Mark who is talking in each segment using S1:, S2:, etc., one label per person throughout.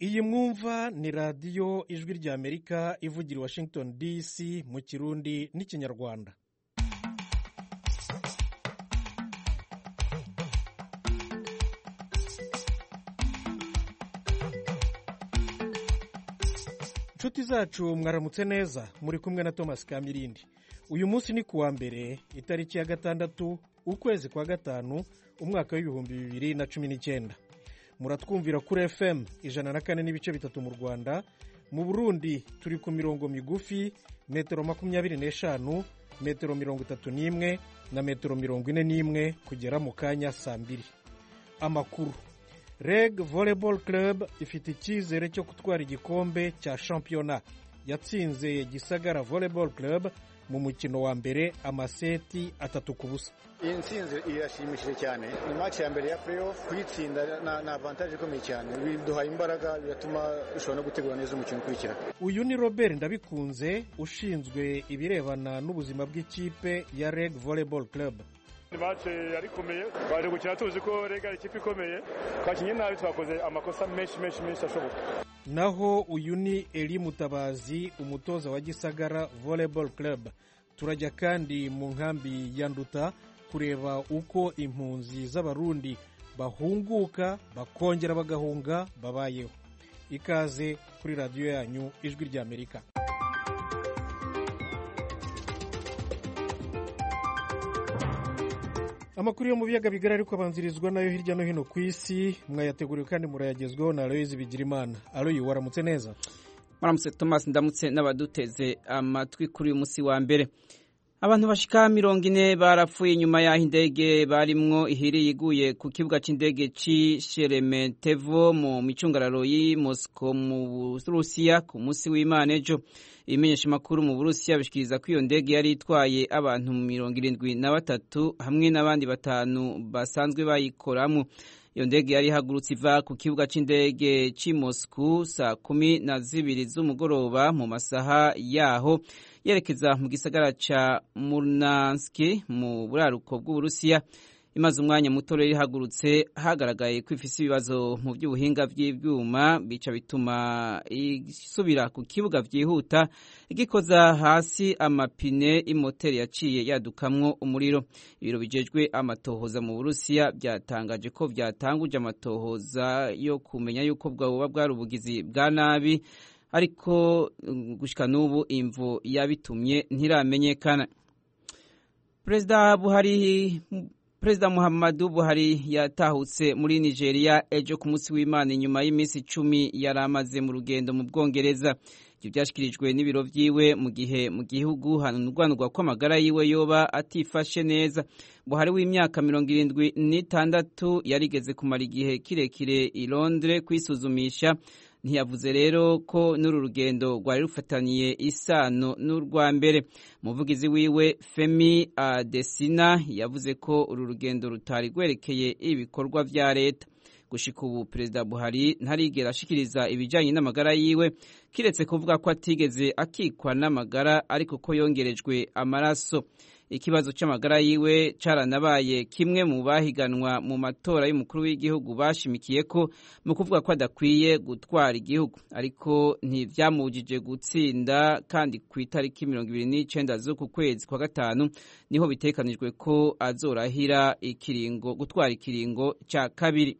S1: iyi mwumva ni radiyo ijwi ry'amerika ivugira washington dc mu kirundi n'ikinyarwanda inshuti zacu mwaramutse neza muri kumwe na thomas kamirindi uyu munsi ni kuwa mbere itariki ya gatandatu ukwezi kwa gatanu umwaka w'ibihumbi bibiri na cumi n'icyenda muratwumvira kuri fm ijana na kane n'ibice bitatu mu rwanda mu burundi turi ku mirongo migufi metero makumyabiri n'eshanu metero mirongo itatu n'imwe na metero mirongo ine n'imwe kugera mu kanya saa mbiri amakuru reg volleyball club ifite icyizere cyo gutwara igikombe cya shampiyona yatsinze gisagara volleyball club mu mukino wa mbere amaseti atatu ku busa
S2: iyi nsinzi irashimishije cyane ni match ya mbere ya playoff kuyitsinda ni avantage ikomeye cyane biduhaye imbaraga biratuma dushobora no gutegura neza umukino ukurikira
S1: uyu ni robert ndabikunze ushinzwe ibirebana n'ubuzima bw'ikipe ya reg volleyball club
S3: ni mace yari ikomeye twari gukina tuzi ko reg ari ikipe ikomeye twakinnye nabi twakoze amakosa menshi menshi menshi ashoboka
S1: naho uyu ni eri mutabazi umutoza wa gisagara volleyball club turajya kandi mu nkambi ya nduta kureba uko impunzi z'abarundi bahunguka bakongera bagahunga babayeho ikaze kuri radiyo yanyu ijwi ry'amerika amakuru yo mu biyaga bigari ariko abanzirizwa nayo hirya no hino ku isi mwayateguriwe kandi murayagezweho na aloyizi bigirimana aloyi waramutse neza
S4: maramutse thomas ndamutse n'abaduteze amatwi kuri uyu munsi wa mbere abantu bashika mirongo ine barapfuye nyuma y'aho indege barimwo ihiri iguye ku kibuga cy'indege cy'i sheremetevo mu micungararo y'i mosiko mu burusiya ku munsi w'imana ejo ibimenyesha amakuru mu burusiya bishikiriza ko iyo ndege yari itwaye abantu mirongo irindwi na batatu hamwe n'abandi batanu basanzwe bayikoramo iyo ndege yari ihagurutse iva ku kibuga cy'indege cy'i mosiko saa kumi na zibiri z'umugoroba mu masaha yaho yerekeza mu gisagara cya murnanski mu buraruko bw'uburusiya imaze umwanya muto rero ihagurutse hagaragaye ko ifise ibibazo mu by'ubuhinga bw'ibyuma bica bituma isubira ku kibuga byihuta igikoza hasi amapine imoteri yaciye yadukamwo umuriro ibiro bijejwe amatohoza mu burusiya byatangaje ko byatanguje amatohoza yo kumenya yuko bwoba bwari ubugizi bwa nabi ariko gushika n'ubu imvu yabitumye ntiramenyekana perezida buhari perezida muhammadu buhari yatahutse muri nigeria ejo ku munsi w'imana inyuma y'iminsi icumi yari amaze mu rugendo mu bwongereza ibyo byashyikirijwe n'ibiro byiwe mu gihe mu gihugu hanurwanurwa ko amagara yiwe yoba atifashe neza buhari w'imyaka mirongo irindwi n'itandatu yarigeze kumara igihe kirekire i londres kwisuzumisha ntiyavuze rero ko n'uru rugendo rwari rufataniye isano n'urwa mbere umuvugizi wiwe femi adesina yavuze ko uru rugendo rutari rwerekeye ibikorwa bya leta gushika ubu perezida buhari ntarigera ashikiriza ibijyanye n'amagara yiwe kiretse kuvuga ko atigeze akikwa n'amagara ariko ko yongerejwe amaraso ikibazo cy'amagara yiwe caranabaye kimwe mu bahiganwa mu matora y'umukuru w'igihugu bashimikiye ko mu kuvuga ko adakwiye gutwara igihugu ariko ntibyamujije gutsinda kandi ku itariki mirongo ibiri n'icyenda z'uku kwezi kwa gatanu niho bitekanijwe ko azorahira ikiringo gutwara ikiringo cya kabiri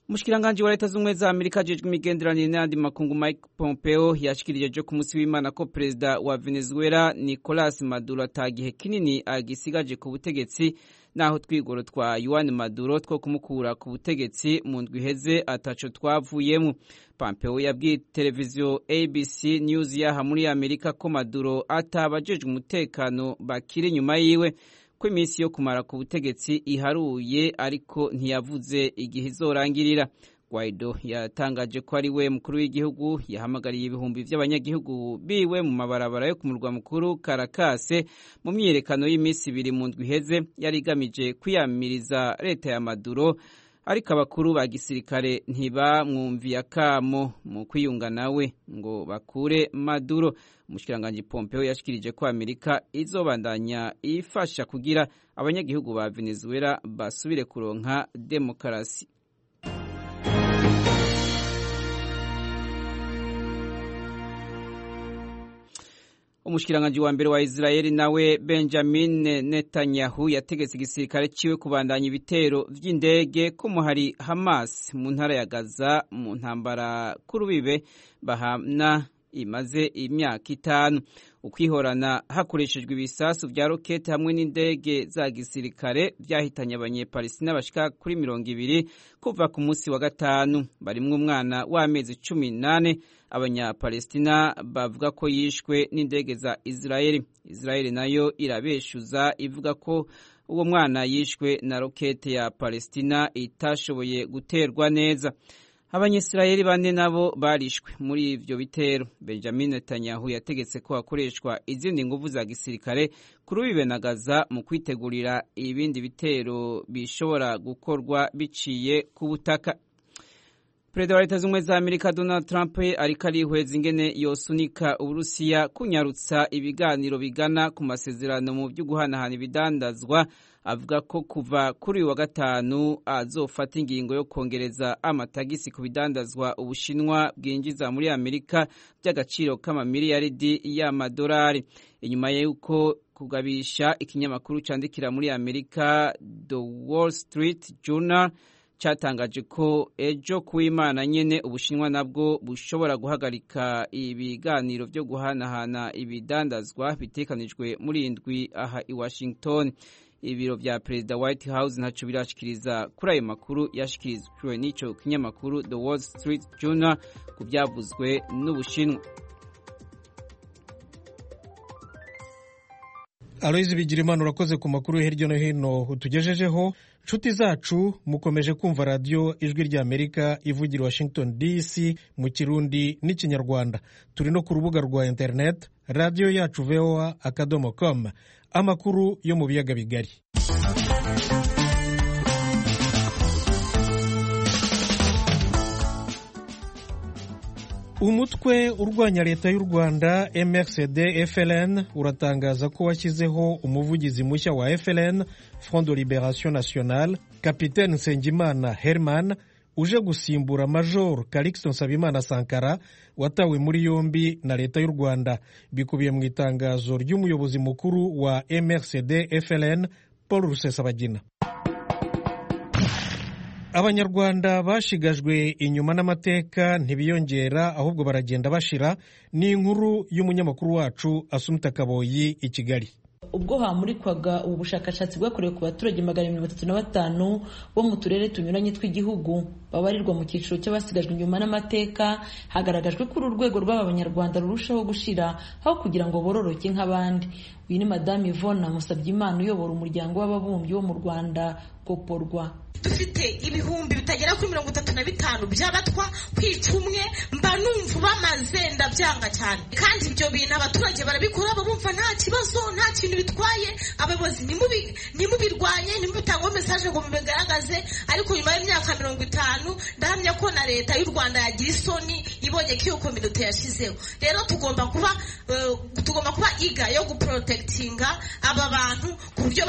S4: Mushikiranganji wa leta z'ubumwe za Amerika ajejwe imigenderanire n'andi makungu Mike Pompeo yashikirije jo ku munsi w'Imana ko perezida wa Venezuela Nicolas Maduro atagihe kinini agisigaje ku butegetsi naho twigoro twa Juan Maduro two kumukura ku butegetsi mu ndwi iheze ataco twavuyemo Pompeo yabwiye televiziyo ABC News yaha muri Amerika ko Maduro atabajejwe umutekano bakiri inyuma yiwe ko iminsi yo kumara ku butegetsi iharuye ariko ntiyavuze igihe izorangirira Guaido yatangaje ko ari we mukuru w'igihugu yahamagariye ibihumbi by'abanyagihugu biwe mu mabarabara yo ku murwa mukuru Karakase mu myiyerekano y'iminsi ibiri mu ndwi iheze yari igamije kwiyamiriza leta ya Maduro ariko abakuru ba gisirikare ntibamwumviye akamo mu kwiyunga nawe ngo bakure maduro umushikiranganji pompeo yashikirije ko amerika izobandanya ifasha kugira abanyagihugu ba venezuela basubire kuronka demokarasi umushikiranganji wa mbere wa Israeli nawe Benjamin Netanyahu yategetse igisirikare ciwe kubandanya ibitero vy'indege ko muhari Hamas mu ntara ya Gaza mu ntambara kurubibe bahamna imaze imyaka itanu ukwihorana hakoreshejwe ibisasu vya rokete hamwe n'indege za gisirikare vyahitanye abanyepalestina bashika kuri mirongo ibiri kuva ku munsi wa gatanu barimwo umwana w'amezi cumi n'ane abanyapalestina bavuga ko yishwe n'indege za israeli israeli nayo irabeshuza ivuga ko uwo mwana yishwe na rokete ya palestina itashoboye guterwa neza abanyisirayeli bane nabo barishwe muri ivyo bitero benjamin netanyahu yategetse ko hakoreshwa izindi nguvu za gisirikare kuri ubu bibenagaza mu kwitegurira ibindi bitero bishobora gukorwa biciye ku butaka perezida wa leta z'ubumwe za amerika donald trump ariko arihweza ingene yosunika uburusiya kunyarutsa ibiganiro bigana ku masezerano mu vy'uguhanahana ibidandazwa avuga ko kuva kuri uyu wa gatanu azofata ingingo yo kongereza amatagisi ku bidandazwa ubushinwa bwinjiza muri amerika by'agaciro k'amamiliyaridi y'amadolari inyuma y'uko kugabisha ikinyamakuru candikira muri amerika the wall street journal cyatangaje ko ejo ku imana nyine ubushinwa nabwo bushobora guhagarika ibiganiro byo guhanahana ibidandazwa bitekanijwe muri indwi aha i washington ibiro vya perezida white house ntaco birashikiriza kuri ayo makuru yashikirijwe n'ico kinyamakuru the wall street journal ku byavuzwe n'ubushinwa
S1: aloyizi bigira imana urakoze ku makuru hirya no hino utugejejeho nshuti zacu mukomeje kumva radiyo ijwi ry'amerika ivugira washington dc mu kirundi n'ikinyarwanda turi no ku rubuga rwa interineti radiyo yacu voa akadomo com amakuru yo mu biyaga bigari umutwe urwanya leta y'u rwanda mrcd fln uratangaza ko washyizeho umuvugizi mushya wa fln front de liberation nationale kapitene nsengimana herman uje gusimbura major calixton nsabimana sankara watawe muri yombi na leta y'u rwanda bikubiye mu itangazo ry'umuyobozi mukuru wa mrcd fln paul rusesabagina abanyarwanda bashigajwe inyuma n'amateka ntibiyongera ahubwo baragenda bashira ni inkuru y'umunyamakuru wacu asumita kaboyi i kigali
S5: ubwo hamurikwaga ubu bushakashatsi bwakorewe ku baturage magana mirongo itatu na batanu bo mu turere tunyuranye tw'igihugu babarirwa mu cyiciro cy'abasigajwe inyuma n'amateka hagaragajwe ko uru rwego rw'aba banyarwanda rurushaho gushira aho kugira ngo bororoke nk'abandi uyu ni madamu ivona musabyimana uyobora umuryango w'ababumbyi wo mu rwanda goporwa
S6: dufite ibihumbi bitagera kuri mirongo itatu na bitanu by'abatwa ku icumwe mba numva bamaze ndabyanga cyane kandi ibyo bintu abaturage barabikora bumva nta kibazo nta kintu bitwaye abayobozi nimubirwanye nimubitangeho mesaje ngo mubigaragaze ariko nyuma y'imyaka mirongo itanu ndahamya ko na leta y'u rwanda yagira isoni ibonye ko iyo kominote yashyizeho rero tugomba kuba tugomba kuba iga yo guporotekitinga aba bantu ku buryo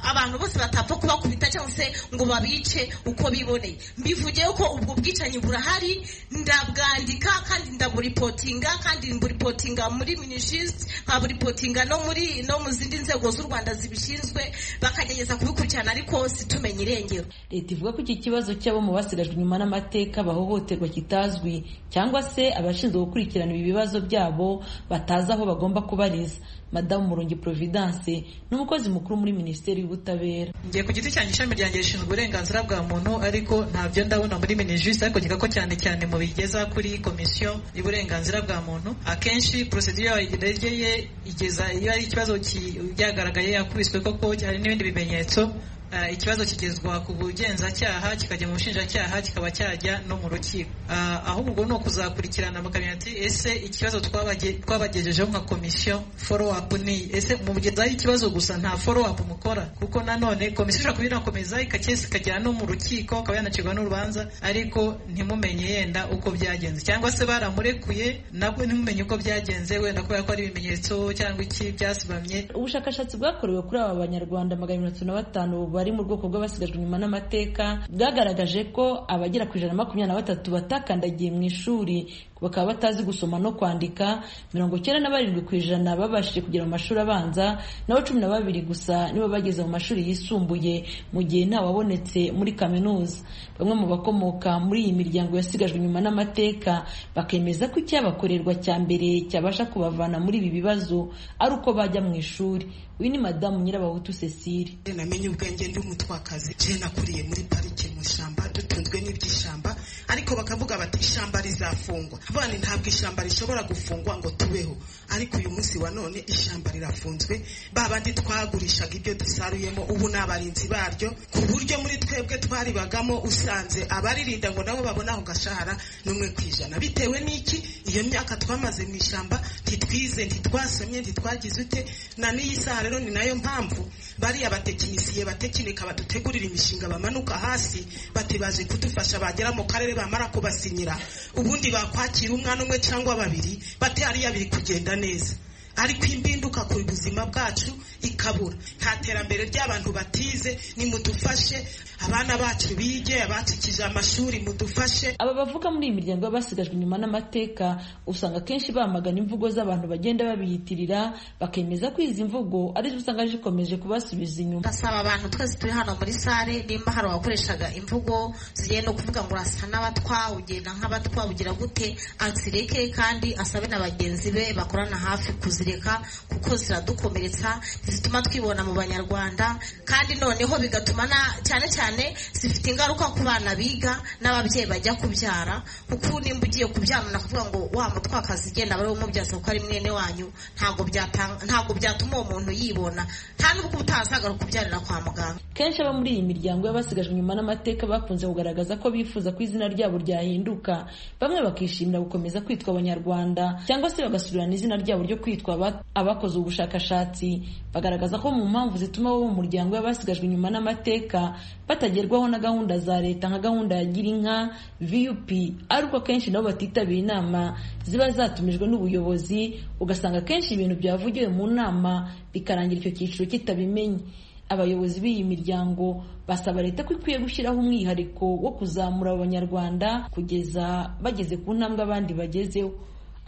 S6: abantu bose batapfa kubakubita cyangwa se ngo babi bice uko biboneye mbivugeho ko ubwo bwicanyi burahari ndabwandika kandi ndaburipotinga kandi mburipotinga muri minishisiti nkaburipotinga no muri no mu zindi nzego z'u rwanda zibishinzwe bakagerageza kubikurikirana ariko situmenye irengero
S5: leta ivuga ko iki kibazo cy'abo mu basigajwe inyuma n'amateka bahohoterwa kitazwi cyangwa se abashinzwe gukurikirana ibi bibazo byabo batazi aho bagomba kubariza madamu murungi providence n'umukozi mukuru muri minisiteri y'ubutabera
S7: ngiye ku giti cyanjye ishami ryanjye rishinzwe uburenganzira bwa muntu ariko ntabyo ndabona muri minijisi ariko nkeka ko cyane cyane mu bigeza kuri komisiyo y'uburenganzira bwa muntu akenshi porosidiyo iregeye igeza iyo ari ikibazo cyagaragaye yakubiswe koko hari n'ibindi bimenyetso eh, ikibazo kigezwa ku bugenzacyaha kikajya mu bushinjacyaha kikaba cyajya no mu rukiko Ah, ahubwo ni ukuzakurikirana bakamenya ati ese ikibazo twabagejejeho twabagejejeho nka komisiyo follow up ni ese mugezaho ikibazo gusa nta follow up mukora kuko nanone komisiyo ishobora kuba inakomeza ikakesi ikagera no mu rukiko akaba yanacirwa n'urubanza ariko ntimumenye yenda uko byagenze cyangwa se baramurekuye nabwo ntimumenye uko byagenze wenda kubera ko ari ibimenyetso cyangwa iki byasibamye
S5: ubushakashatsi bwakorewe kuri aba banyarwanda magana atatu na batanu bari mu bwoko bw'abasigajwe inyuma n'amateka bwagaragaje ko abagera ku ijana na makumyabiri na batatu batakandagiye mu ishuri bakaba batazi gusoma no kwandika mirongo icyenda na barindwi ku ijana babashije kugera mu mashuri abanza naho cumi na babiri gusa nibo bageze mu mashuri yisumbuye mu gihe ntawabonetse muri kaminuza bamwe mu bakomoka muri iyi miryango yasigajwe inyuma n'amateka bakemeza ko icyabakorerwa cya mbere cyabasha kubavana muri ibi bibazo ari uko bajya mu ishuri uyu ni madamu nyirabahutu cecile
S6: namenye ubwenge ndi umutwakazi je nakuriye muri parike mu ishyamba dutunzwe n'iby'ishyamba ariko bakavuga bati ishyamba rizafungwa bani ntabwo ishyamba rishobora gufungwa ngo tubeho ariko uyu munsi wa none ishyamba rirafunzwe ba bandi twagurishaga ibyo dusaruyemo ubu ni abarinzi baryo ku buryo muri twebwe twaribagamo usanze abaririnda ngo nabo babone aho gashahara n'umwe ku ijana bitewe n'iki iyo myaka twamaze mu ishyamba ntitwize ntitwasomye ntitwagize ute na n'iyi saha rero ni nayo mpamvu bariya batekinisiye batekinika badutegurira imishinga bamanuka hasi bati baje kudufasha bagera mu karere bamara kubasinyira ubundi bakwakira umwana umwe cyangwa babiri bati hariya biri kugenda neza ariko imbinduka ku buzima bwacu ikabura nta terambere ry'abantu batize nimudufashe abana bacu bige abacikije amashuri mudufashe
S5: aba bavuga muri iyi miryango y'abasigajwe inyuma n'amateka usanga akenshi bamagana imvugo z'abantu bagenda babiyitirira bakemeza ko izi mvugo arizo usanga zikomeje kubasubiza inyuma
S6: ndasaba abantu twese turi hano muri sare nimba hari abakoreshaga imvugo zigiye no kuvuga ngo urasa n'abatwa ugenda nk'abatwa ugira gute azireke kandi asabe na bagenzi be bakorana hafi kuzireka kuko ziradukomeretsa zituma twibona mu banyarwanda kandi noneho bigatuma na- cyane cyane zifite ingaruka ku bana biga n'ababyeyi bajya kubyara kuko nimba ugiye kubyara nakuvuga ngo wa mutwakazi igenda bari umubyaza kuko ari mwene wanyu ntabwo byatanga- ntabwo byatuma uwo muntu yibona nta nubwo utazagaruka kubyarira kwa muganga
S5: kenshi abo muri iyi miryango y'abasigajwe inyuma n'amateka bakunze kugaragaza ko bifuza ko izina ryabo ryahinduka bamwe bakishimira gukomeza kwitwa abanyarwanda cyangwa se bagasubirana izina ryabo ryo kwitwa aba- abakoze ubushakashatsi bagaragaza ko mu mpamvu zituma bo mu muryango y'abasigajwe inyuma n'amateka batagerwaho na gahunda za leta nka gahunda ya girinka vup ariko akenshi nabo batitabira inama ziba zatumijwe n'ubuyobozi ugasanga akenshi ibintu byavugiwe mu nama bikarangira icyo cyiciro kitabimenye abayobozi b'iyi miryango basaba leta ko ikwiye gushyiraho umwihariko wo kuzamura abo banyarwanda kugeza bageze ku ntambwe abandi bagezeho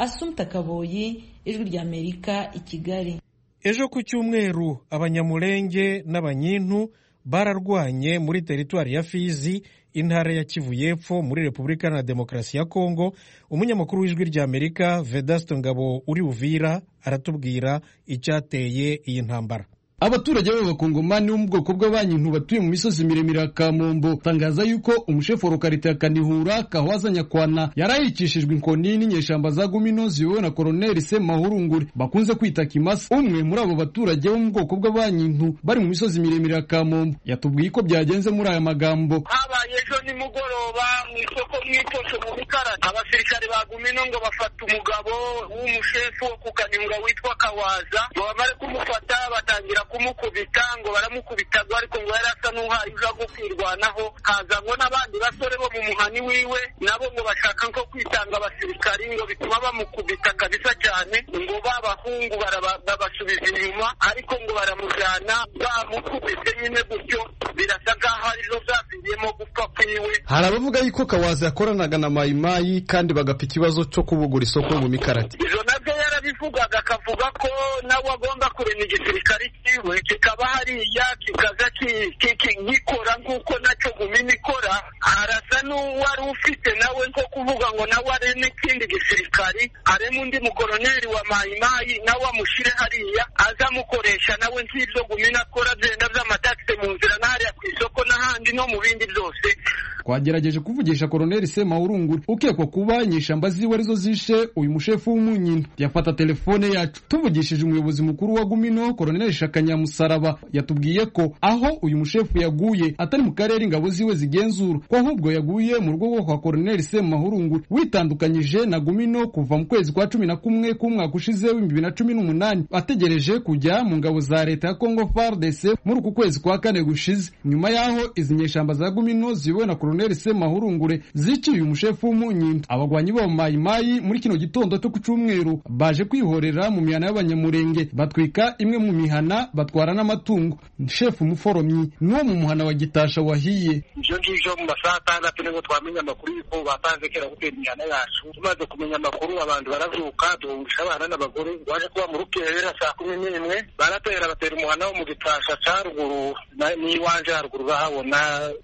S5: asumta kaboyi ijwi ry'amerika i kigali
S1: ejo ku cyumweru abanyamurenge n'abanyintu bararwanye muri teritwari ya fizi intara ya kivu y'epfo muri repubulika iharanira demokarasi ya kongo umunyamakuru w'ijwi ry'amerika vedasto ngabo uri uvira aratubwira icyateye iyi ntambara
S8: abaturage b'abakongomani bo mu bwoko bw'abanyintu batuye mu misozi miremire ya kamombo tangaza yuko umusheforo karita ya kanihura kahwaza nyakwana yarahikishijwe inkoni n'inyeshamba za gumino ziyobowe na koloneli semahurungure bakunze kwita kimasa umwe muri abo baturage bo mu bwoko bw'abanyintu bari mu misozi miremire ya kamombo yatubwiye uko byagenze muri aya magambo
S9: habaye ejo nimugoroba mu isoko mwitoshe mu bikara abasirikare bagumino ngo bafata umugabo w'umushefu wo ku kanyunga witwa kawaza ngo bamare kumufata batangira kumukubita ngo baramukubita ngo ariko ngo yari asa n'uhaye uza kwirwanaho haza ngo n'abandi basore bo mu muhani wiwe nabo ngo bashaka nko kwitanga abasirikari ngo bituma bamukubita kabisa cyane ngo b'abahungu baraba- babasubiza inyuma ariko ngo baramujyana bamukubise nyine gutyo birasa nk'aho ari zo zaviriyemo gupfa kwiwe
S8: hari abavuga yuko kawaza yakoranaga na mayimayi kandi bagapfa ikibazo cyo kubugura isoko mu mikarati
S9: ibyo nabyo yarabivugaga akavuga ko nawe agomba kurema igisirikare cyiwe kikaba hariya kikaza ki- ki- ki- gikora nk'uko nacyo gumina ikora arasa n'uwari ufite nawe nko kuvuga ngo nawe areme ikindi gisirikari areme undi mukoroneri wa mayimayi nawe amushyire hariya azamukoresha nawe nk'ibyo gumina akora byenda by'amatakisi mu nzira n'ahariya ku isoko n'ahandi buhinzi no mu bindi byose
S8: twagerageje kuvugisha koloneli semawurunguri ukekwa kuba inyeshamba ziwe arizo zishe uyu mushefu w'umunyina yafata telefone yacu tuvugishije umuyobozi mukuru wa gumino koloneli shakanyamusaraba yatubwiye ko aho uyu mushefu yaguye atari mu karere ingabo ziwe zigenzura ko ahubwo yaguye mu rugo kwa koloneli semahurunguri witandukanyije na gumino kuva mu kwezi kwa cumi na kumwe k'umwaka ushize w'ibihumbi bibiri na cumi n'umunani ategereje kujya mu ngabo za leta ya kongo fardc muri uku kwezi kwa kane gushize nyuma y'aho izi nyeshamba za gumino ziwe na Colonel Semahurungure ziciye umushefu w'umunyinda abagwanyi bo mayimayi muri kino gitondo cyo ku cyumweru baje kwihorera mu mihana y'abanyamurenge batwika imwe mu mihana batwara n'amatungo shefu umuforomyi n'uwo mu muhana wa gitasha wahiye
S9: ibyo ngibyo mu masaha atandatu nibwo twamenya amakuru yuko batanze kera gutera imihana yacu tumaze kumenya amakuru abantu barazuka duhungisha abana n'abagore baje kuba mu rukera saa kumi n'imwe baratera batera umuhana wo mu gitasha cya ruguru n'iwanje haruguru urahabona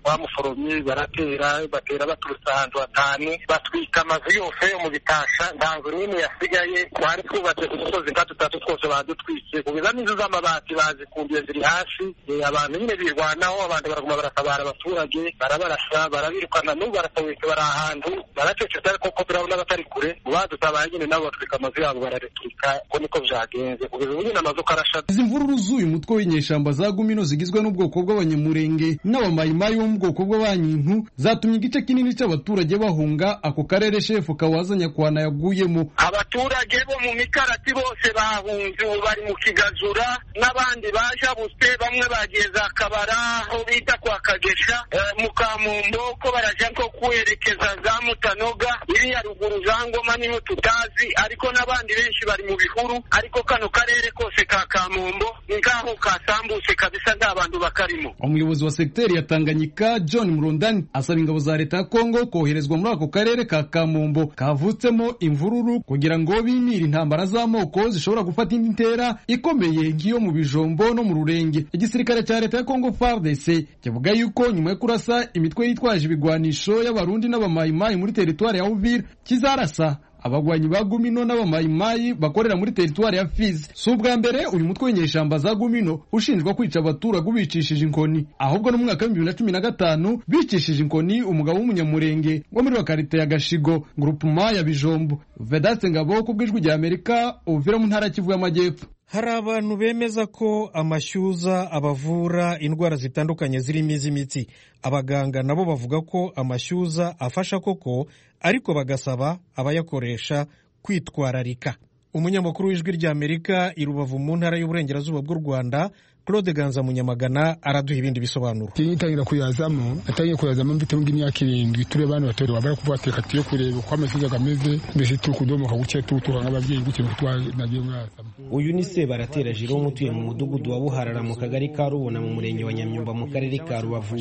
S9: wa muforomyi baratera batera batera baturutse ahantu hatanu batwika amazu yose yo mu bitasha nta nzu n'imwe yasigaye twari twubatse ku dusozi nka dutatu twose badutwitse kugeza n'inzu z'amabati bazikumbiye ziri hasi abantu nyine birwanaho abantu baraguma baratabara abaturage barabarasa barabirukana n'ubu barasabitse bari ahantu baracecetse ariko ko turabona abatari kure badutabaye nyine nabo batwika amazu yabo barareturika ko niko byagenze kugeza ubu nyine amazu uko arashata
S8: izi mvururu z'uyu mutwe w'inyeshyamba za gumino zigizwe n'ubwoko bw'abanyamurenge n'abamayimayi bo mu bwoko bw'abanyintu zatumye igice kinini cy'abaturage bahunga ako karere shefu kawaza nyakwana yaguyemo
S9: abaturage bo mu mikarati bose bahunze ubu bari mu kigazura n'abandi bajabutse bamwe bagiye za kabara aho bita kwa kagesha mu kamumbo ko baraja ko kwerekeza za mutanoga iriya ruguru za ngoma niho tutazi ariko n'abandi benshi bari mu bihuru ariko kano karere kose ka kamumbo ni ngaho kasambutse kabisa nta bantu bakarimo
S8: umuyobozi wa segiteri ya tanganyika john murundani asaba ingabo za leta ya kongo koherezwa muri ako karere ka kamumbo kavutsemo imvururu kugira ngo bimire intambara z'amoko zishobora gufata indi ntera ikomeye nk'iyo mu bijombo no mu rurenge igisirikare cya leta ya kongo fardc kivuga yuko nyuma yo kurasa imitwe yitwaje ibigwanisho y'abarundi n'abamayimayi muri teritwari ya uvira kizarasa abagwanyi ba gumino n'abamayimayi bakorera muri teritwari ya fizi si ubwa mbere uyu mutwe w'inyeshyamba za gumino ushinjwa kwica abaturage ubicishije inkoni ahubwo no mu mwaka w'ibihumbi bibiri na cumi na gatanu bicishije inkoni umugabo w'umunyamurenge wo muri bakarite ya gashigo gurupuma ya bijombo vedaste ngabo ku bw'ijwi rya amerika uvira mu ntara kivu y'amajyepfo
S1: hari abantu bemeza ko amashyuza abavura indwara zitandukanye zirimo iz'imitsi abaganga nabo bavuga ko amashyuza afasha koko ariko bagasaba abayakoresha kwitwararika umunyamakuru w'ijwi ry'amerika i rubavu mu ntara y'uburengerazuba bw'u rwanda Claude Ganza Munyamagana araduha ibindi bisobanuro.
S10: Tinyitangira kuyazamo, natangiye kuyazamo mfite ngi myaka irindwi turi bana batore babara kuvate katiyo kureba uko amashuri agameze mbese turi kudomoka guke tutura nk'ababyeyi guke nagiye mwazamo.
S11: Uyu ni Sebaratera Jerome utuye mu mudugudu wa Buharara mu kagari ka Rubona mu murenge wa Nyamyumba mu karere ka Rubavu.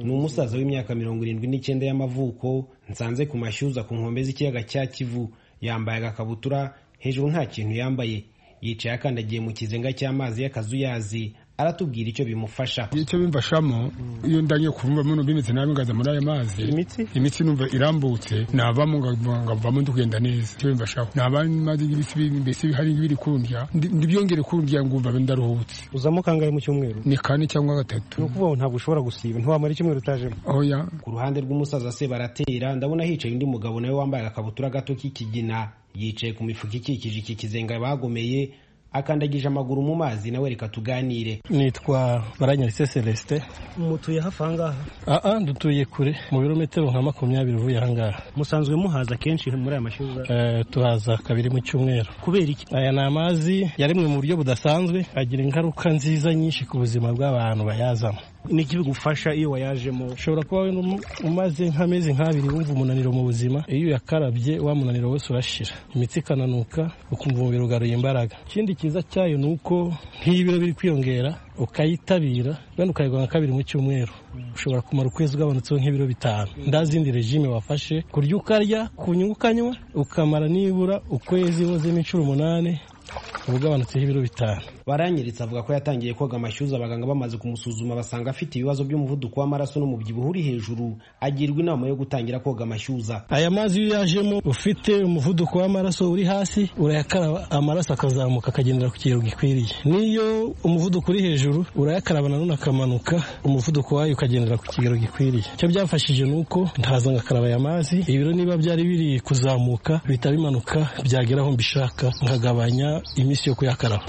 S11: Ni umusaza w'imyaka mirongo irindwi n'icyenda y'amavuko nsanze ku mashyuza ku nkombe z'ikiyaga cya Kivu yambaye agakabutura hejuru nta kintu yambaye yicaye akandagiye mu kizenga cy'amazi y'akazuyazi aratubwira icyo bimufasha
S10: icyo bimfashamo iyo ndangiye kuvumba muno binitse nawe ngaza muri ayo mazi
S1: imitsi
S10: imitsi numva irambutse navamo ngavamo ndugenda neza icyo bimfashaho naba mazi ibisi mbese hari ibiri kundya ndibyongere kundya ngumva ndaruhutse
S1: uzamo kangahe mu cyumweru
S10: ni kane cyangwa gatatu
S1: ni ukuvuga ngo ntabwo ushobora gusiba ntiwamara icyumweru utajemo
S10: oya
S11: ku ruhande rw'umusaza se baratera ndabona hicaye undi mugabo nawe wambaye agakabutura gato k'ikigina yicaye ku mifuka ikikije iki kizenga bagomeye akandagije amaguru mu mazi nawe reka tuganire
S12: nitwa baranyaritse celestin
S13: mutuye hafi ahangaha
S12: aa dutuye kure mu birometero nka makumyabiri uvuye ahangaha
S13: musanzwe muhaza kenshi muri aya mashyuza
S12: uh, tuhaza kabiri mu cyumweru
S13: kubera iki
S12: aya ni amazi yaremwe mu buryo budasanzwe agira ingaruka nziza nyinshi ku buzima bw'abantu bayazamo
S13: niki bigufasha iyo wayajemo
S12: ushobora kuba umaze nk'amezi nk'abiri wumva umunaniro mu buzima iyo uyakarabye wa munaniro wose urashira imitsi ikananuka ukumva umubiri ugaruye imbaraga ikindi cyiza cyayo ni uko nk'iyo ibiro biri kwiyongera ukayitabira wenda ukayigwa nka kabiri mu cyumweru ushobora kumara ukwezi ugabanutseho nk'ibiro bitanu nta zindi regime wafashe kurya ukarya kunywa ukanywa ukamara nibura ukwezi wozemo inshuro umunani uba ugabanutseho ibiro bitanu
S11: baranyiritse avuga ko yatangiye koga amashyuza abaganga bamaze kumusuzuma basanga afite ibibazo by'umuvuduko w'amaraso n'umubyibuho uri hejuru agirwa inama yo gutangira koga amashyuza
S12: aya mazi iyo yajemo ufite umuvuduko w'amaraso uri hasi urayakaraba amaraso akazamuka akagendera ku kigero gikwiriye n'iyo umuvuduko uri hejuru urayakaraba nanone akamanuka umuvuduko wayo ukagendera ku kigero gikwiriye icyo byafashije ni uko ntaza ngakaraba aya mazi ibiro niba byari biri kuzamuka bihita bimanuka byagera aho mbishaka nkagabanya iminsi yo kuyakaraba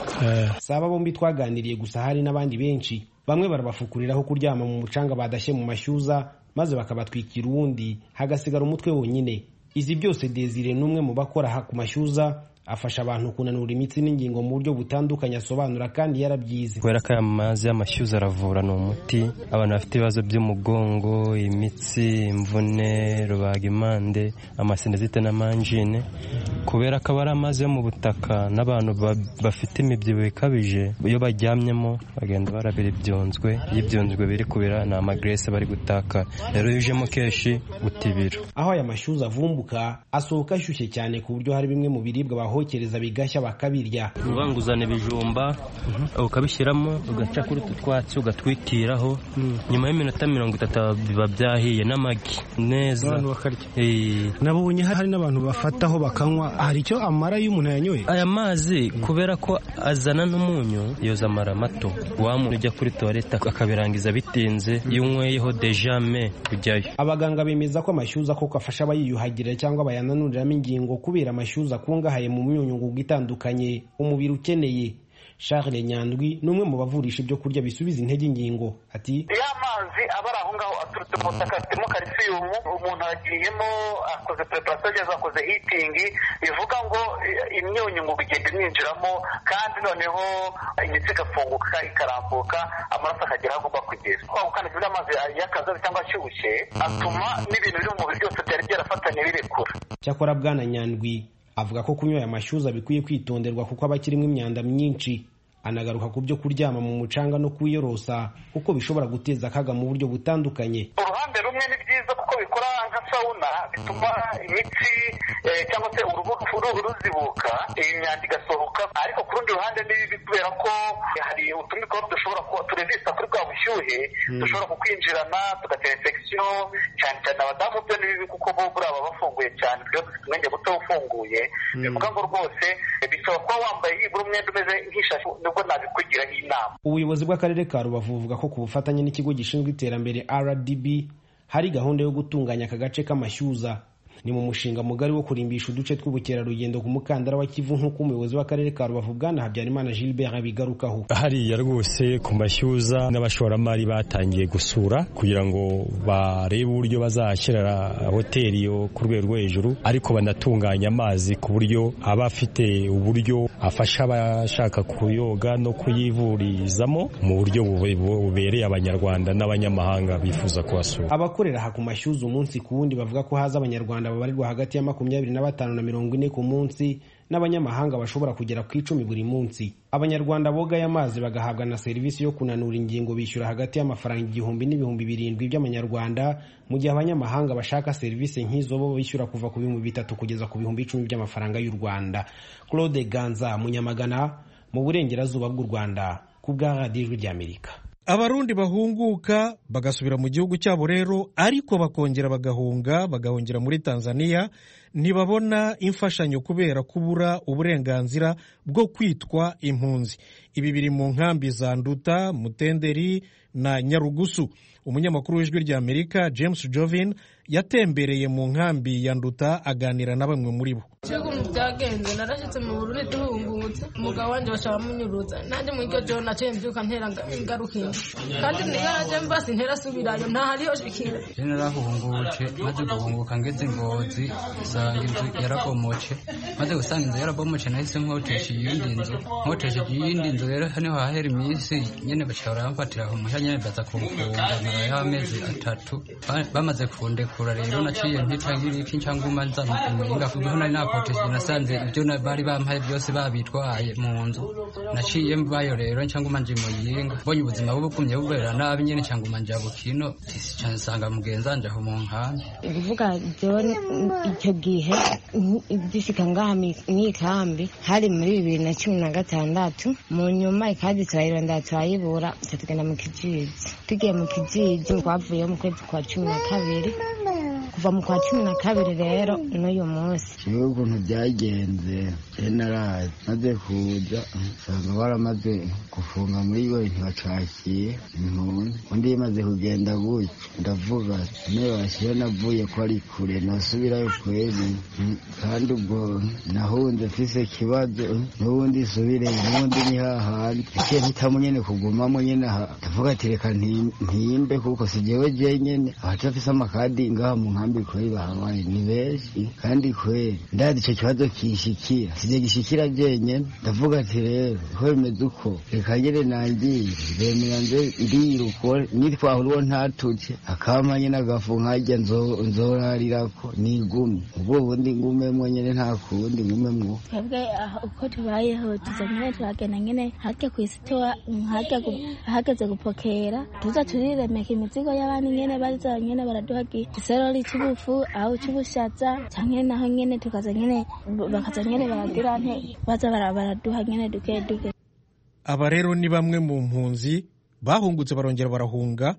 S11: si aba bombi twaganiriye gusa hari n'abandi benshi bamwe barabafukuriraho kuryama mu mucanga badashye mu mashyuza maze bakabatwikira uwundi hagasigara umutwe wonyine izi byose desire n'umwe mu bakora aha ku mashyuza afasha abantu kunanura imitsi n'ingingo mu buryo butandukanye asobanura kandi yarabyize
S14: kubera ko aya mazi y'amashyuza aravura ni umuti abantu bafite ibibazo by'umugongo imitsi imvune rubagimpande amasendezite n'amanjine kubera ko aba ari amazi yo mu butaka n'abantu bafite imibyibuho ikabije iyo baryamyemo bagenda barabira ibyunzwe iyo ibyunzwe biri kubira ni amagrese bari gutaka rero iyo ujemo kenshi utibira
S11: aho aya mashyuza avumbuka asohoka ashyushye cyane ku buryo hari bimwe mu biribwa bahokereza bigashya bakabirya
S14: ubanguzana ibijumba ukabishyiramo ugaca kuri utu twatsi ugatwitiraho nyuma y'iminota mirongo itatu biba byahiye n'amagi neza
S13: abantu bakarya nabonye hari n'abantu bafataho bakanywa hari icyo amara iyo umuntu yanyoye
S14: aya mazi kubera ko azana n'umunyu yoza amara mato wa muntu ujya kuri tuwarete akabirangiza bitinze iyo unyweyeho dejame kujyayo
S11: abaganga bemeza ko amashyuza koko afasha abayiyuhagira cyangwa bayananiriramo ingingo kubera amashyuza akungahaye mu myunyungugu itandukanye umubiri ukeneye Charles nyandwi ni umwe mu bavurisha ibyo kurya bisubiza intege ingingo ati
S9: amazi aba ari aho ngaho aturutse mu butaka afitemo kalisiyumu umuntu agiyemo akoze preparasiyo cyangwa akoze hitingi bivuga ngo imyunyu ngo igenda imwinjiramo kandi noneho imitsi igafunguka ikarambuka amaraso akagera aho agomba kugera kwa gukandika ibyo amazi y'akazazi cyangwa ashyushye atuma n'ibintu biri mu mubiri byose byari byarafatanye birekura
S11: cyakora bwana nyandwi avuga ko kunywa aya mashyuza bikwiye kwitonderwa kuko aba akirimo imyanda myinshi anagaruka ku byo kuryama mu mucanga no kwiyorosa kuko bishobora guteza akaga mu buryo butandukanye
S9: uruhande rumwe ni byiza kuko bikora nka sawuna bituma imitsi cyangwa se uruhu ruzibuka iyi myanda igasohoka ariko ku rundi ruhande ni bibi kubera ko hari utumikoro dushobora kuba turevisa kuri bwa bushyuhe dushobora kukwinjirana tugatera infection cyane cyane abadamu byo ni bibi kuko bo buriya baba bafunguye cyane tujya dufite umwenge muto ufunguye bivuga ngo rwose bisaba kuba wambaye nibura umwenda umeze nk'ishashi nibwo nabikugiraho inama
S11: ubuyobozi bw'akarere ka rubavu buvuga ko ku bufatanye n'ikigo gishinzwe iterambere rdb hari gahunda yo gutunganya aka gace k'amashyuza ni mu mushinga mugari wo kurimbisha uduce tw'ubukerarugendo ku mukandara wa kivu nk'uko umuyobozi w'akarere ka rubavu bwana habyarimana gilbert abigarukaho
S15: hariya rwose ku mashyuza n'abashoramari batangiye gusura kugira ngo barebe uburyo bazahashyira hoteli yo ku rwego rwo hejuru ariko banatunganya amazi ku buryo aba afite uburyo afasha abashaka kuyoga no kuyivurizamo mu buryo bubereye abanyarwanda n'abanyamahanga bifuza kuhasura
S11: abakorera aha ku mashyuza umunsi ku wundi bavuga ko haza abanyarwanda babarirwa hagati ya makumyabiri na batanu na mirongo ine ku munsi n'abanyamahanga bashobora kugera ku icumi buri munsi abanyarwanda bogaye amazi bagahabwa na serivisi yo kunanura ingingo bishyura hagati y'amafaranga igihumbi n'ibihumbi birindwi by'amanyarwanda mu gihe abanyamahanga bashaka serivisi nk'izo bo bishyura kuva ku bihumbi bitatu kugeza ku bihumbi icumi by'amafaranga y'u rwanda claude ganza munyamagana mu burengerazuba bw'u rwanda ku bwa radiyo ry'amerika
S1: abarundi bahunguka bagasubira mu gihugu cyabo rero ariko bakongera bagahunga bagahungira muri tanzania ntibabona imfashanyo kubera kubura uburenganzira bwo kwitwa impunzi ibi biri mu nkambi za nduta mutenderi na nyarugusu umunyamakuru w'ijwi rya amerika james jovin yatembereye mu nkambi ya nduta aganira na bamwe muri bo
S16: ibintu byagenze narashyitse mu burundi duhungutse umugabo wanjye bashaka munyurutsa nanjye muri iryo joro naciye mbyuka ntera ngarukinga kandi niyo najya mbasi ntera subirayo ntahariyo shikira
S17: narahungutse maze guhunguka ngeze ngozi usanga inzu yarabomoce maze gusanga inzu yarabomoce nahise nkotesha iyindi nzu nkotesha iyindi nzu rero hano hahera iminsi nyine bashobora baramfatira aho mushya nyine baza kumfunga narayeho amezi atatu bamaze kundekura rero naciye ntica ngiriki cyangwa umanza mukumenga kuko nari nakotesheje nasanze ibyo bari bampaye byose babitwaye mu nzu naciye mbayo rero cyangwa umanje muyinga mbonye ubuzima bubukumye bubera nabi nyine cyangwa umanje bukino cyane sanga mugenzanje aho mu nkambi
S18: kuvuga jone icyo gihe gihe dushika ngaha mw'ikambi hari muri bibiri na cumi na gatandatu mu nyuma ikadi turayirondera turayibura gusa tugenda mu kijiji tugiye mu kijiji twavuyeho mu kwezi kwa cumi na kabiri kuva mu kwa cumi na kabiri rero n'uyu munsi
S19: rero ukuntu byagenze jenerazi maze kuza usanga baramaze gufunga muri we ntibacakiye impunzi undi yamaze kugenda gutya ndavuga niyo bashyira navuye ko ari kure nasubirayo kwezi kandi ubwo nahunze mfise ikibazo n'ubundi subire n'ubundi ni hahandi ikintu hitamo nyine kugumamo nyine aha ndavuga ati reka ntiyimbe kuko si jyewe jenyine abatafise amakadi ngaha mu nkambi kweli bahabaye ni benshi kandi kweli ndari icyo kibazo kishikira sije gishikira jenyine ndavuga ati rero ko bimeze uko reka ngere nangiye bemera nze ndiruko nitwahura uwo ntatuje akama nyine agafu nkajya nzo- nzorarirako nigumye ubwo bundi ngumemwo nyine nta kundi ngumemwo
S20: twebwe aha uko tubayeho tuza nyine turagenda nyine hake ku isitowa hageze gupokera tuza turiremeka imizigo y'abandi nyine bariza nyine baraduha igisorori cy'ubufu aho cy'ubushaza cyangwa naho nyine tukaza nyine bakaza nyine baradura nte baza bara- baraduha nyine duke duke
S1: aba rero ni bamwe mu mpunzi bahungutse barongera barahunga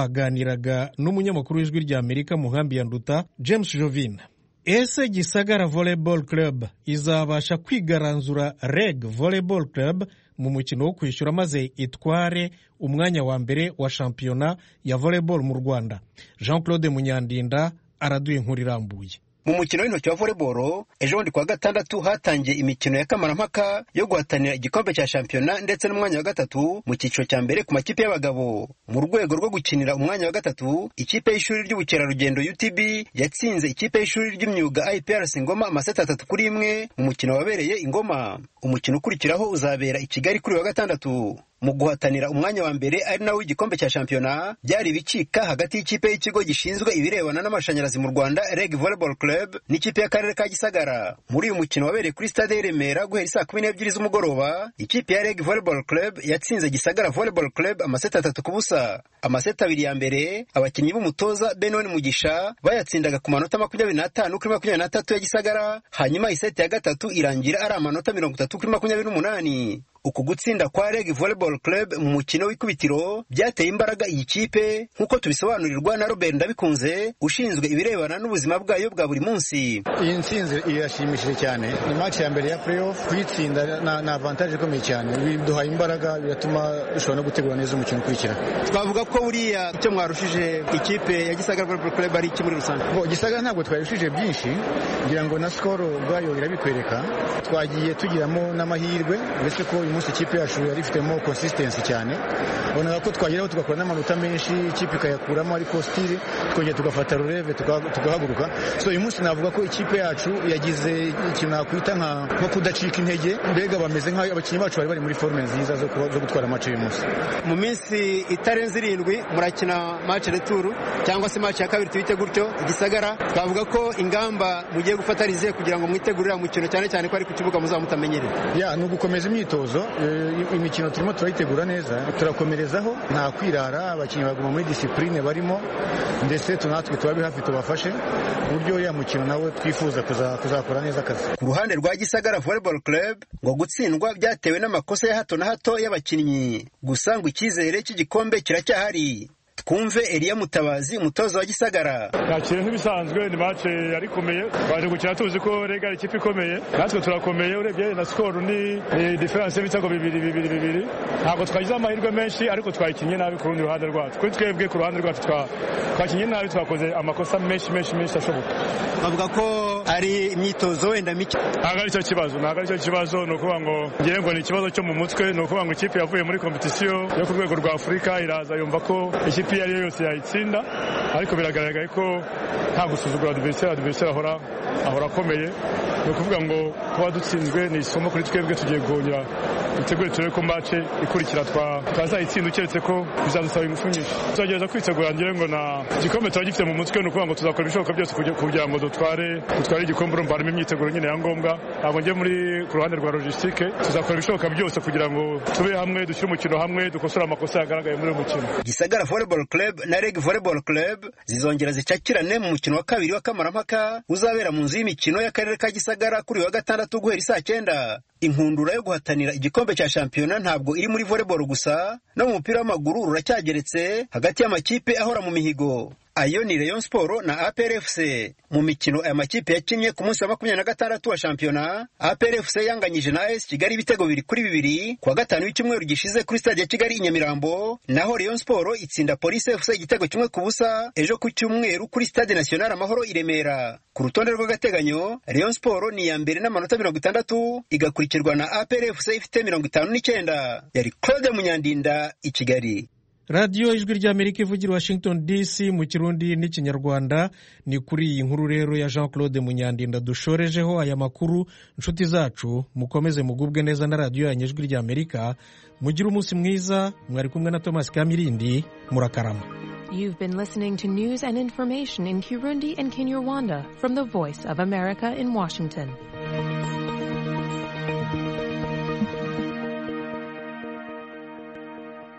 S1: baganiraga n'umunyamakuru w'ijwi rya amerika mu nkambi ya nduta james jovin ese gisagara volleyball club izabasha kwigaranzura reg volleyball club mu mukino wo kwishyura maze itware umwanya wa mbere wa shampiyona ya volleyball mu rwanda jean claude munyandinda araduye inkuru irambuye
S21: mu mukino w'intoki wa voleboro ejo bundi kuwa gatandatu hatangiye imikino ya kamarampaka yo guhatanira igikombe cya shampiyona ndetse n'umwanya wa gatatu mu cyiciro cya mbere ku makipe y'abagabo mu rwego rwo gukinira umwanya wa gatatu ikipe y'ishuri ry'ubukerarugendo utb yatsinze ikipe y'ishuri ry'imyuga iprc ngoma amaseti atatu kuri imwe mu mukino wabereye ingoma umukino ukurikiraho uzabera i kigali kuri uyu wa gatandatu mu guhatanira umwanya wa mbere ari nawo igikombe cya shampiyona byari bicika hagati y'ikipe y'ikigo gishinzwe ibirebana n'amashanyarazi mu rwanda reg volleyball club n'ikipe y'akarere ka gisagara muri uyu mukino wabereye kuri stade y'i remera guhera saa kumi n'ebyiri z'umugoroba ikipe ya reg volleyball club yatsinze gisagara volleyball club amaseti atatu ku busa amaseti abiri ya mbere abakinnyi b'umutoza benon mugisha bayatsindaga ku manota makumyabiri n'atanu kuri makumyabiri n'atatu ya gisagara hanyuma iseti ya gatatu irangira ari amanota mirongo itatu kuri makumyabiri n'umunani uku gutsinda kwa reg volleyball club mu mukino w'ikubitiro byateye imbaraga iyi kipe nk'uko tubisobanurirwa na robert ndabikunze ushinzwe ibirebana n'ubuzima bwayo bwa buri munsi
S2: iyi nsinzi irashimishije cyane ni match ya mbere ya playoff kuyitsinda na- ni avantage ikomeye cyane biduhaye imbaraga biratuma dushobora no gutegura neza umukino ukurikira
S21: twavuga ko buriya icyo mwarushije ikipe ya gisagara volleyball club ari iki muri rusange
S2: Bo, gisagara ntabwo twarushije byinshi ngira ngo na skoro ubwayo irabikwereka twagiye tugiramo n'amahirwe uretse ko uyu munsi ikipe yacu yari ifitemo consistency cyane bonaga ko twageraho tugakora n'amanota menshi ikipe ikayakuramo ariko stile twongera tugafata rureve tuga- tugahaguruka so uyu munsi navuga ko ikipe yacu yagize ikintu nakwita nka nko kudacika intege mbega bameze nk'aho abakinnyi bacu bari bari muri forme nziza zo kuba- zo gutwara amace uyu munsi
S21: mu minsi itarenze irindwi murakina match retour cyangwa se match ya kabiri tubite gutyo igisagara twavuga ko ingamba mugiye gufata ari izihe kugira ngo mwitegurire mukino cyane cyane ko ari ku kibuga muzaba mutamenyereye
S2: ya ni ugukomeza imyitozo eh, imikino turimo turayitegura neza turakomerezaho nta kwirara abakinnyi baguma muri disipurine barimo ndetse tu- natwe tubabe hafi tubafashe ku buryo uriya mukino nawe twifuza kuza- kuzakora neza akazi
S21: ku ruhande rwa gisagara volleyball club ngo gutsindwa byatewe n'amakosa ya hato na hato y'abakinnyi gusa ngo icyizere cy'igikombe kiracyahari twumve eliya mutabazi umutoza wa gisagara
S3: yakira nk'ibisanzwe ni mace yari ikomeye baje gukina tuzi ko rega ari ikipe ikomeye natwe turakomeye urebye na sikoro ni ni diferanse y'ibitego bibiri bibiri bibiri ntabwo twagize amahirwe menshi ariko twakinnye nabi ku rundi ruhande rwacu kuri twebwe ku ruhande rwacu twa- twakinnye nabi twakoze amakosa menshi menshi menshi ashoboka
S21: bavuga ko ari imyitozo wenda mike
S3: ntabwo ari cyo kibazo ntabwo ari cyo kibazo ni ukuvuga ngo ngewe ngo ni ikibazo cyo mu mutwe ni ukuvuga ngo ikipe yavuye muri kompetisiyo yo ku rwego rwa afurika iraza yumva ko ikipe iyo ari yo yose yayitsinda ariko biragaragaye ko nta gusuzugura adiveriseri adiveriseri ahora ahora akomeye ni ukuvuga ngo kuba dutsinzwe ni isomo kuri twebwe tugiye guhungira dutegure turebe ko mace ikurikira twazayitsinda ukeretse ko bizadusaba ingufu nyinshi tuzagerageza kwitegura ngira ngo na igikombe tuba gifite mu mutwe ni ukuvuga ngo tuzakora ibishoboka byose kugira- kugira ngo dutware dutware igikombe urumva harimo imyiteguro nyine ya ngombwa ntabwo njye muri ku ruhande rwa logisitike tuzakora ibishoboka byose kugira ngo tube hamwe dushyire umukino hamwe dukosore amakosa yagaragaye muri uyu mukino
S21: gisagara volleyball club na reg volleyball club zizongera zicakirane mu mukino wa kabiri w'akamaramaka uzabera mu nzu y'imikino y'akarere ka gisagara kuri uyu wa gatandatu guhera isaa cyenda inkundura yo guhatanira igikombe cya shampiyona ntabwo iri muri volleyball gusa no mu mupira w'amaguru ruracyageretse hagati y'amakipe ahora mu mihigo ayo ni Rayon Sport na APR FC mu mikino aya makipe yakinnye ku munsi wa makumyabiri na gatandatu wa shampiyona APR FC yanganyije na AS Kigali ibitego bibiri kuri bibiri ku wa gatanu w'icyumweru gishize kuri stade ya Kigali i Nyamirambo naho Rayon Sport itsinda Police FC igitego kimwe ku busa ejo ku cyumweru kuri stade National Amahoro i Remera ku rutonde rw'agateganyo Rayon Sport ni iya mbere n'amanota mirongo itandatu igakurikirwa na APR FC ifite mirongo itanu n'icyenda yari Claude Munyandinda i Kigali
S1: radiyo ijwi ry'amerika ivugira washington dc mu kirundi n'ikinyarwanda ni kuri iyi nkuru rero ya jean claude munyandinda dushorejeho aya makuru inshuti zacu mukomeze mugubwe neza na radiyo yanyu ijwi ry'amerika mugire umunsi mwiza mwari kumwe na thomas kamirindi murakarama
S4: You've been listening to news and information in Kirundi and Kinyarwanda from the Voice of America in Washington.